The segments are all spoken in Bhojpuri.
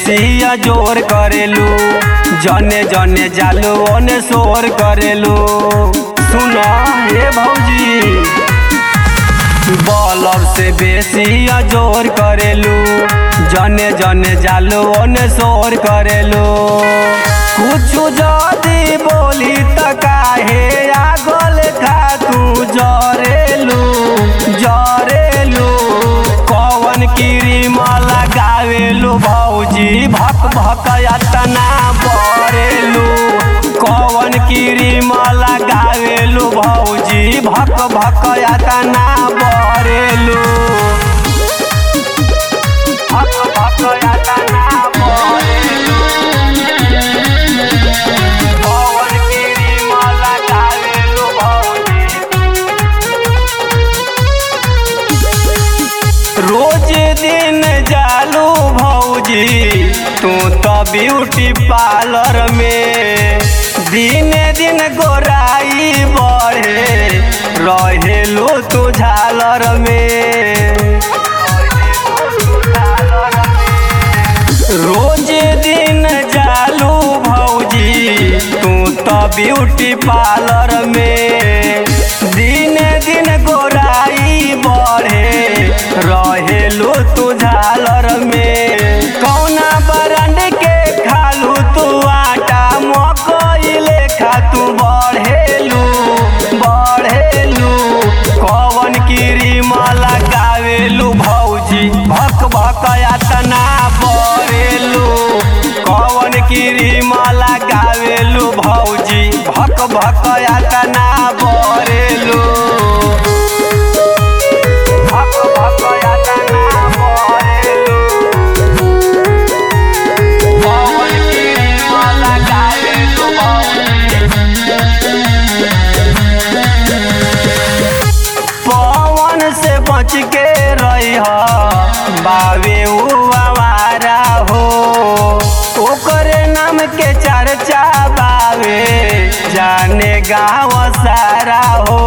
बेसी जोर करेलू जने जने जालू ओने शोर करेलू सुना हे भौजी बॉलर से बेसी जोर करेलू जने जने जालू ओने शोर करेलू कुछ जदी बोली त काहे आगल खा तू जरेलू जरेलू कवन क्रीम लगावेलू भौजी भक भक तना बरेलू कवन क्रीम लगावेलू भौजी भक भक तना बरेलू भक भक तना बरेलू कवन क्रीम लगावेलू भौजी रोज दिन जालू भौजी तू तो ब्यूटी पार्लर में दिन दिन गोराई बढ़े रहेलू तू झालर में रोज दिन जालू भौजी तू तो ब्यूटी पार्लर में दिन दिन गोराई बढ़े रहेलू तू झालर में कौना ब्रांड के खालू तू आटा मकई लेखा तू बढ़ेलू बढ़ेलू कवन क्रीम लगावेलू भौजी भक भक तना बरेलू कवन क्रीम लगावेलू भौजी भक भक तना बरेलू भक भक तना बरेलू कवन क्रीम लगावेलू भौजी पवन से बच के रही बावे आवारा हो ओकरे नाम के चर्चा बावे जाने गाँव सारा हो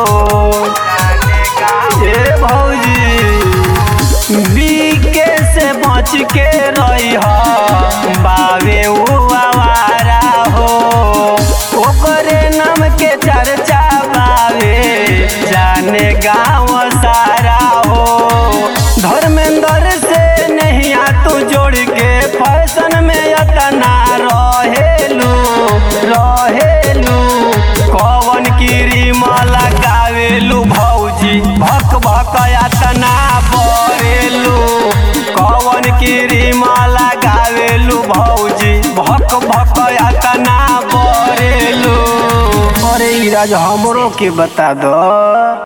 ए भौजी बीके से बच के रही बावे आवारा हो ओकरे नाम के चर्चा बावे जाने गाँव सारा हो धर्मेंद्र से नहीं आ तू जोड़ के फैशन में अतना रहेलू रहेलू कवन क्रीम लगावेलू भौजी भक भक तना बरेलू कवन क्रीम लगावेलू भौजी भक भक तना बरेलू अरे ई राज हमरो के बता दो